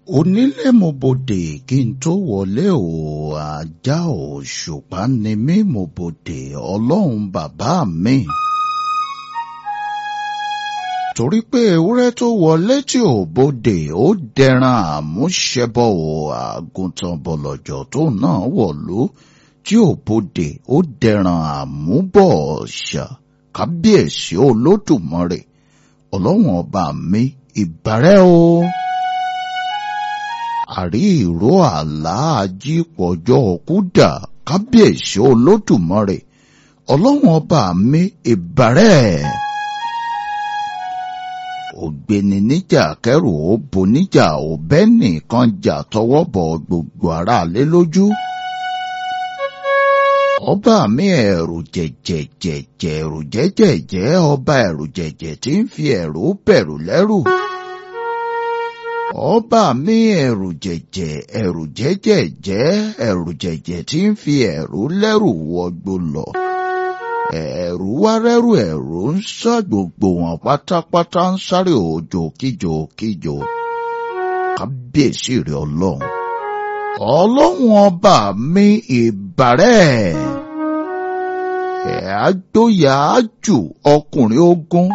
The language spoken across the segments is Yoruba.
onílé mo bodè kí n tó wọlé o ajá òṣùpá ni mí mo bodè ọlọ́run bàbá mi. torí pé ewúrẹ́ tó wọlé tí ò bodè ó dẹran àmúṣẹbọ o àgùntàn bọ̀lọ̀jọ̀ tó náà wọ̀lú tí ò bodè ó dẹran àmúbọ̀ ọ̀ṣà kábíyèsí olódùmarè ọlọ́run ọba mi ìbàrẹ́ o àrí ìró àlá ajípọ̀jọ́ kúdà kábíyèsí olódùmarè ọlọ́run ọba mi ìbàrẹ́ ògbéni níjà kẹrù ó bo níjà òbẹ́ nìkan jà tọwọ́ bọ̀ gbogbo aráalé lójú ọba mi ẹ̀rù jẹ̀jẹ̀jẹ̀jẹ̀ ẹ̀rù jẹ́jẹ̀jẹ́ ọba ẹ̀rù jẹ̀jẹ̀ tí ń fi ẹ̀rù bẹ̀rù lẹ́rù ọba mi ẹ̀rù jẹ̀jẹ̀ ẹ̀rù jẹ́jẹ̀jẹ́ ẹ̀rù jẹ̀jẹ̀ tí ń fi ẹ̀rù lẹ́rù wọgbó lọ ẹ̀rù wá rẹ́rù ẹ̀rù ń sá gbogbo wọn pátápátá ń sáré òjò kíjò kíjò kábíyèsí rẹ̀ ọlọ́run ọlọ́run ọba mi ìbàrẹ́ ẹ̀ àgbóyà jù ọkùnrin ogun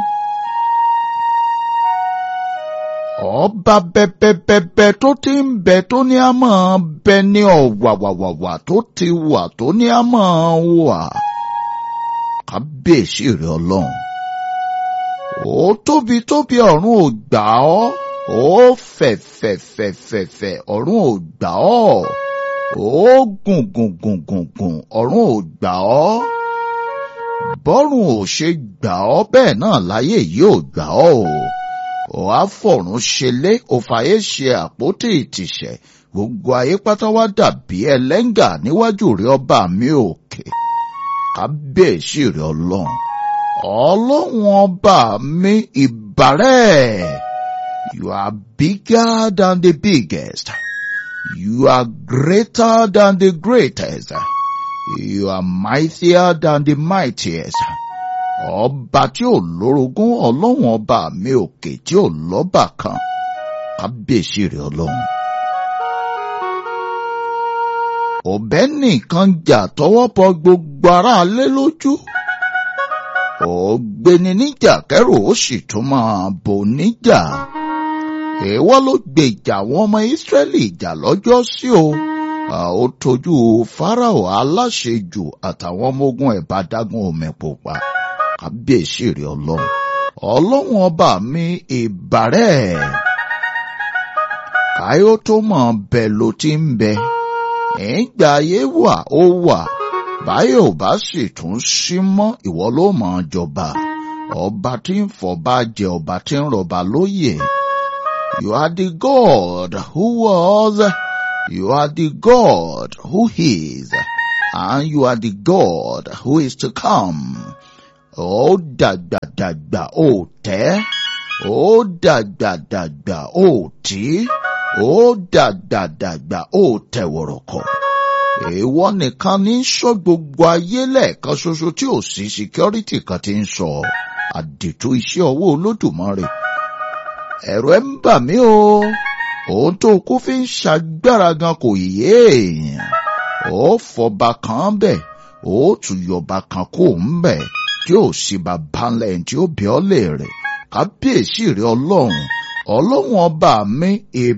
ọba bẹbẹbẹbẹ tó ti ń bẹ tó ní a máa bẹ ní ọ̀wàwàwàwà tó ti wà tó ní a máa wà kábíyèsí rẹ ọlọ́run ó tóbi tóbi ọ̀run ò gbà ọ́ ó fẹ̀fẹ̀fẹ̀fẹ̀fẹ̀ ọ̀run ò gbà ọ́ ó gùn gùn gùn gùn gùn ọ̀run ò gbà ọ́ bọ́run ò ṣe gbà ọ́ bẹ́ẹ̀ náà láyé yìí ò gbà ọ́ o ò á fọ̀run ṣẹlẹ̀ ò fàyè ṣe àpótí ìtìṣẹ̀ gbogbo ayé pátá wá dàbí ẹlẹ́ngà níwájú rẹ ọba mi òkè kábíyèsí rẹ ọlọ́run ọlọ́run ọba mi ìbàrẹ́. You are bigger than the biggest. You are greater than the greatest. You are mightier than the mightiest. Ọba tí ò lórogún ọlọ́run ọba mi òkè tí ò lọ́bà kan. Kábíyèsí rẹ̀ ọlọ́run. Ọ̀bẹ nìkan jà tọwọ́ bọ gbogbo aráalé lójú. Ògbéni níjà kẹrù ó sì tún máa bò níjà èèwọ́ ló gbèjà àwọn ọmọ ìsírẹ́lì ìjà lọ́jọ́ sí o ó tójú fáráò aláṣejù àtàwọn ọmọ ogun ẹ̀ bá dágún omi pupa kábíyèsí rẹ̀ ọlọ́run ọlọ́run ọba mi ìbàrẹ́ káyọ̀ tó mọ̀ bẹ̀ ló ti ń bẹ ìgbà ayé wà ó wà báyọ̀ bá sì tún sí mọ́ ìwọ ló mọ̀ jọba ọba tí ń fọba jẹ ọba tí ń rọba lóyè. You are the God who was, you are the God who is, and you are the God who is to come. Ó dàgbàdàgbà ó tẹ́, ó dàgbàdàgbà ó tí, ó dàgbàdàgbà ó tẹ̀wọ̀rọ̀kọ̀. Èèwọ̀ nìkan ní sọ gbogbo ayé lẹ́ẹ̀kan ṣoṣo tí ò sí security kan ti ń sọ. Àdètò iṣẹ́ ọwọ́ Olódùmarè ẹ̀rọ ẹ̀ ń bà mí o òun tó kú fi ń ṣàgbára gan kò yé èèyàn ó fọba kan bẹ̀ ó tún yọba kan kó ń bẹ̀ tí ó sì bá balẹ̀ tí ó bí ọ́ lè rẹ̀ kábíyèsí rẹ̀ ọlọ́run ọlọ́run ọba mi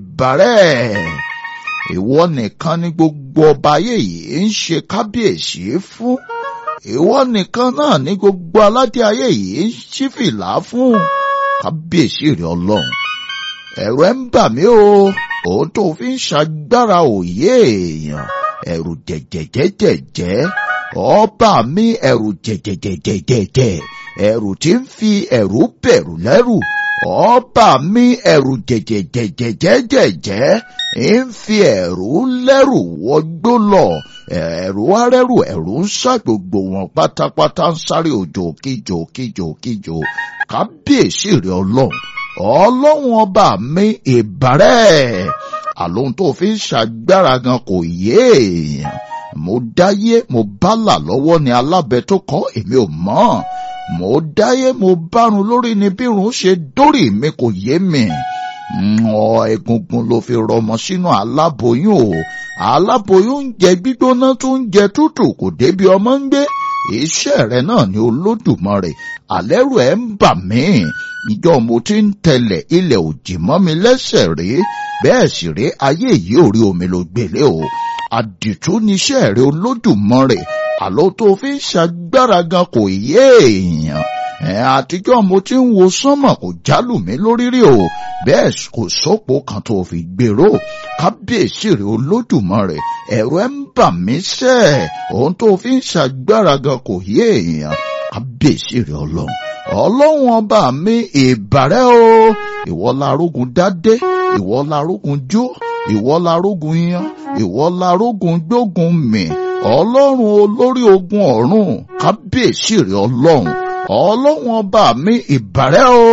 ìbàrẹ́ ìwọ nìkan ni gbogbo ọba ayé yìí ń ṣe kábíyèsí fún ìwọ nìkan náà ni gbogbo aládé ayé yìí ń ṣí fìlà fún kábíyèsí rẹ ọlọ́run ẹ̀rù ẹ̀ ń bà mí o òun tó fi ń ṣàgbára òye èèyàn ẹ̀rù jẹ̀jẹ̀jẹ̀jẹ̀jẹ̀ ọba mi ẹ̀rù jẹ̀jẹ̀jẹ̀jẹ̀jẹ̀ ẹ̀rù tí ń fi ẹ̀rù bẹ̀rù lẹ́rù ọba mi ẹ̀rù jẹ̀jẹ̀jẹ̀jẹ̀jẹ̀jẹ̀ ń fi ẹ̀rù lẹ́rù wọgbó lọ ẹ̀rù arẹ́rù ẹ̀rù ń sá gbogbo wọn pátápátá ń sáré òjò kíjò kíjò kíjò kábíyèsí rẹ ọlọ́run ọlọ́run ọba mi ìbàrẹ́ àlóhun tó fi ń ṣàgbára gan kò yé èèyàn mo dáyé mo bálà lọ́wọ́ ni alábẹ tó kọ́ èmi ò mọ̀ mo dáyé mo bárun lórí ni bírun ṣe dórí mi kò yé mi ọ egungun ló fi rọmọ sínú aláboyún o aláboyún ń jẹ gbígbóná tó ń jẹ tútù kò débi ọmọ ń gbé iṣẹ́ rẹ̀ náà ni olódùmarè àlẹ́rù ẹ̀ ń bà mí ìjọ mo ti ń tẹ̀lẹ̀ ilẹ̀ òjì mọ́ mi lẹ́sẹ̀ rí bẹ́ẹ̀ sì rí ayé yìí ò rí omi ló gbélé o àdìtú níṣẹ́ rẹ̀ olódùmarè àlọ́ tó fi ń ṣagbára gan kò yé èèyàn ẹ̀ àtijọ́ mo ti ń wo sánmọ̀ kò jálù mí lórí rí o bẹ́ẹ̀ kò sópo kan tó fi gbèrò kábíyèsí rẹ̀ olódùmarè ẹ̀rù ẹ̀ ń bà mí sẹ́ ohun tó fi ń ṣagbára gan kò yé èèyàn kábíyèsí rẹ̀ ọlọ́run ọlọ́run ọba mi ìbàrẹ́ o ìwọ larógun dádé ìwọ larógun jó ìwọ larógun yan ìwọ larógun gbógun mì ọlọ́run olórí ogun ọ̀run kábíyèsí rẹ̀ ọlọ́run ọlọ́run ọba mi ìbàrẹ́ o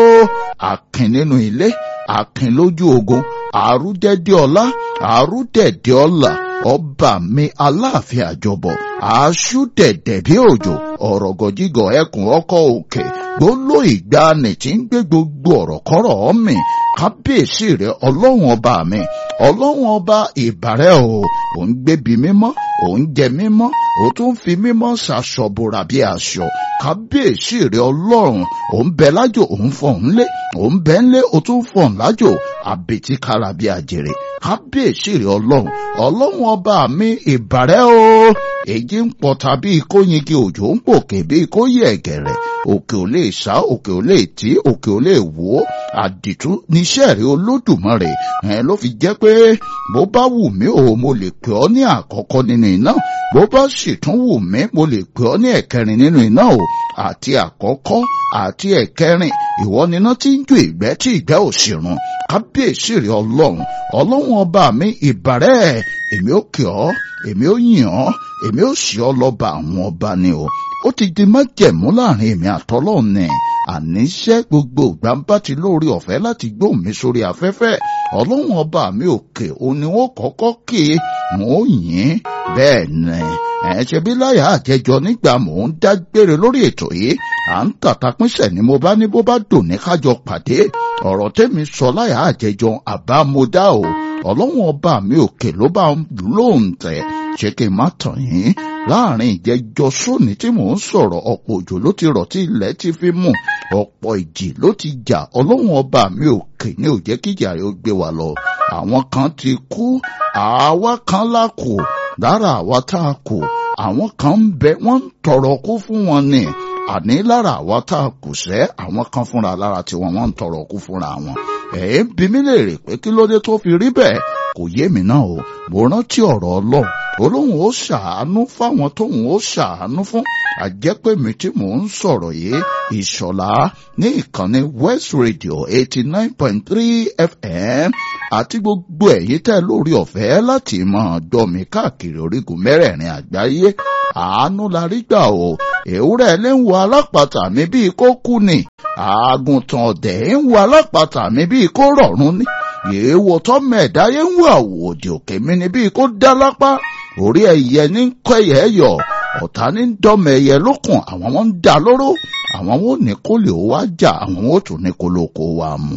àkìn nínú ilé àkìn lójú ogun àrúdẹ́dẹ́ ọlá àrúdẹ̀dẹ́ ọlà ọba mi aláàfin àjọbọ aṣú dẹ̀dẹ̀ bí òjò ọ̀rọ̀ gọ̀jígọ̀ ẹkùn ọkọ̀ òkè gbóló ìgbàanì tí ń gbé gbogbo ọ̀rọ̀ kọ́rọ̀ mi kábíyèsí rẹ ọlọ́run ọba mi ọlọ́run ọba ìbàrẹ̀ o ò ń gbébi mímọ́ ò ń jẹ mímọ́ ò tún fi mímọ́ ṣàṣọbùrà bí aṣọ kábíyèsí rẹ ọlọ́run ò ń bẹ lájò ò ń fọ̀hún lé ò ń bẹ ńlé ò tún fọ̀hún lájò àbètí kára bí àjèrè kábíyèsí rẹ ọlọ́run ọlọ́run ọba mi ìbàrẹ̀ o èyí ń pọ̀ tàbí kóyingi òjò ń pòkè bí kóyè ẹ̀gẹ̀rẹ̀ òkè ò lè sá òkè ò lè tí òkè ò lè wò ó àdìtú níṣẹ́ rẹ̀ olódùmarè ẹ̀ ló fi jẹ́ pé bó bá wù mí o mo lè pè ọ́ ní àkọ́kọ́ nínú iná bó bá sì tún wù mí mo lè pè ọ́ ní ẹ̀kẹrin nínú iná o àti àkọ́kọ́ àti ẹ̀kẹrin ìwọ níná tí ń ju ìgbẹ́ tí ìgbẹ́ ò sì run kábíyèsí rẹ̀ ọlọ́run ọlọ́run ọba mi ìbàrẹ̀ èmi ó kì ọ́ èmi ó yìn ọ́ èmi ó sì ọ́ lọ́ba àwọn ọba ni o ó ti di májẹ̀mú láàrin èmi àtọ́lọ́run ni àníṣe gbogbo ìgbà ń bá ti lórí ọ̀fẹ́ láti gbóhùn mi sórí afẹ́fẹ́ ọlọ́run ọba mi òkè òun ni wọ́n kọ́kọ́ kí mò ń yìn bẹ́ẹ̀ ni ẹ̀ ṣe bí láyà àjẹjọ nígbà mò ń dágbére lórí ètò yìí à ń tàtàpínṣẹ̀ ni mo bá ní bó bá dùn ní kájọ pàdé ọ̀rọ̀ tẹ́mi sọ láyà àjẹjọ àbámọ́dá o ọlọ́run ọba mi òkè ló bá lóun tẹ̀ ṣé kí n má tàn yín láàrin ìjẹjọ sóní tí mò ń sọ̀rọ̀ ọ̀pọ̀ òjò ló ti rọ̀ tí ilẹ̀ ti fi mú ọ̀pọ̀ ìjì ló ti jà ọlọ́run ọba mi òkè ní òjẹ́ kíjà rẹ̀ ó gbé wa lọ àwọn kan ti kú àwa kan la kù lára àwa tá a kù àwọn kan ń bẹ wọ́n ń tọrọ kú fún wọn ni àní lára àwa tá a kù sẹ́ àwọn kan fúnra lára tiwọn wọ́n ń tọrọ kú fúnra wọn ẹ̀ ń bi mí léèrè pé kí ló dé tó fi rí bẹ́ẹ̀ kò yé mi náà o mo rántí ọ̀rọ̀ ọlọ́run olóhùn ó ṣàánú fáwọn tóhùn ó ṣàánú fún àjẹpẹ́mi tí mò ń sọ̀rọ̀ yìí ìṣọ̀lá ní ìkànnì west radio eighty nine point three fm àti gbogbo ẹ̀yin tẹ́ lórí ọ̀fẹ́ láti máa gbọ́ mi káàkiri orígun mẹ́rẹ̀ẹ̀rin àgbáyé àánú la rí gbà o èwúrẹ́ lè ń wo alápàtà mi bíi kó kú ni àgùntàn ọ̀dẹ̀ ń wo alápàtà mi bíi kó rọ̀rùn ni èèwọ̀ tọ́mọ ẹ̀dáyé ń wo àwòdì òkè mi ni bíi kó dá lápá orí ẹyẹ ní kọ́ ẹyẹ yọ ọ̀tá ní dọ́mọ ẹyẹ lókun àwọn wọn ń dá lóró àwọn wọn ò ní kó lè wá jà àwọn wọn ò tún ní kó ló kó wa mú.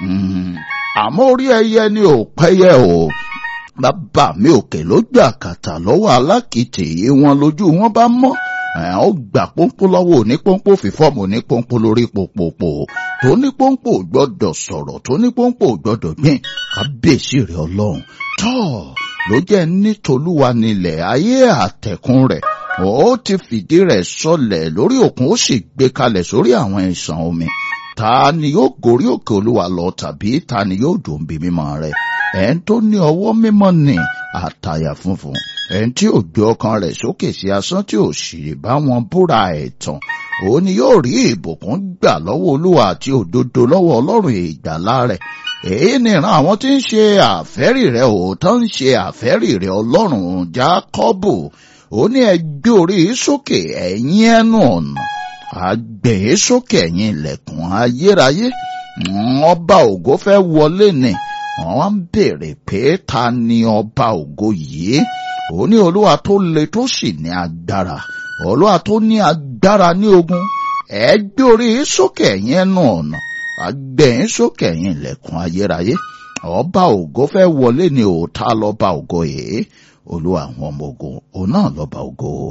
àmọ́ orí ẹyẹ ni ò pẹ́yẹ o bàbá mi òkè ló gbà kàtà lọ́wọ́ alákìtì yìí wọn lójú wọn bá mọ́ ó gbà pọ́npọ́ lọ́wọ́ onípọ́npọ́ fífọ́ọ̀mù onípọ́npọ́ lórí pòpòpò tó nípọ́npọ́ gbọ́dọ̀ sọ̀rọ̀ tó nípọ́npọ́ gbọ́dọ̀ gbìn kábíyèsí rẹ̀ ọlọ́run tọ́ọ̀ ló jẹ́ nítolúwa nílẹ̀ ayé àtẹ̀kùn rẹ̀ ó ti fìdí rẹ̀ sọlẹ̀ lórí òkun ó sì gbé kalẹ̀ sórí àwọn ìsàn omi ta ni yóò gorí òkè olúwa lọ tàbí ta ni yóò dùn bí mímọ́ rẹ̀ ẹ̀ ń tó ní ọwọ́ mímọ́ ni àtàyà funfun ẹ̀ ń tí ò gbé ọkàn rẹ̀ sókè sí asán tí ò sì bá wọn búra ẹ̀tàn òun ni yóò rí ìbùkún gbà lọ́wọ́ olúwa àti òdodo lọ́wọ́ ọlọ́run ìgbàlá rẹ̀ èyí ni ìran àwọn tí ń ṣe àfẹ́rì rẹ̀ òótọ́ ń ṣe àfẹ́rì rẹ̀ ọlọ́run jákọ́bù ó ní ẹ gbé orí sókè ẹ̀yin ẹnu ọ̀nà àgbẹ̀ sókè ẹ̀yin ilẹ̀kùn ayérayé ọba ògo fẹ́ wọlé ni wọ́n ń béèrè pé ta ni ọba ògo yìí ó ní olúwa tó le tó sì ní agbára olúwa tó ní agbára ní ogun ẹ gbé orí sókè ẹ̀yin ẹnu ọ̀nà àgbẹ̀yìn sókè ẹ̀yìn ilẹ̀kùn ayérayé ọba ògo fẹ́ wọlé ní òòtá lọ́ba ògo yìí olú àwọn ọmọ ogun òun náà lọ́ba ògo.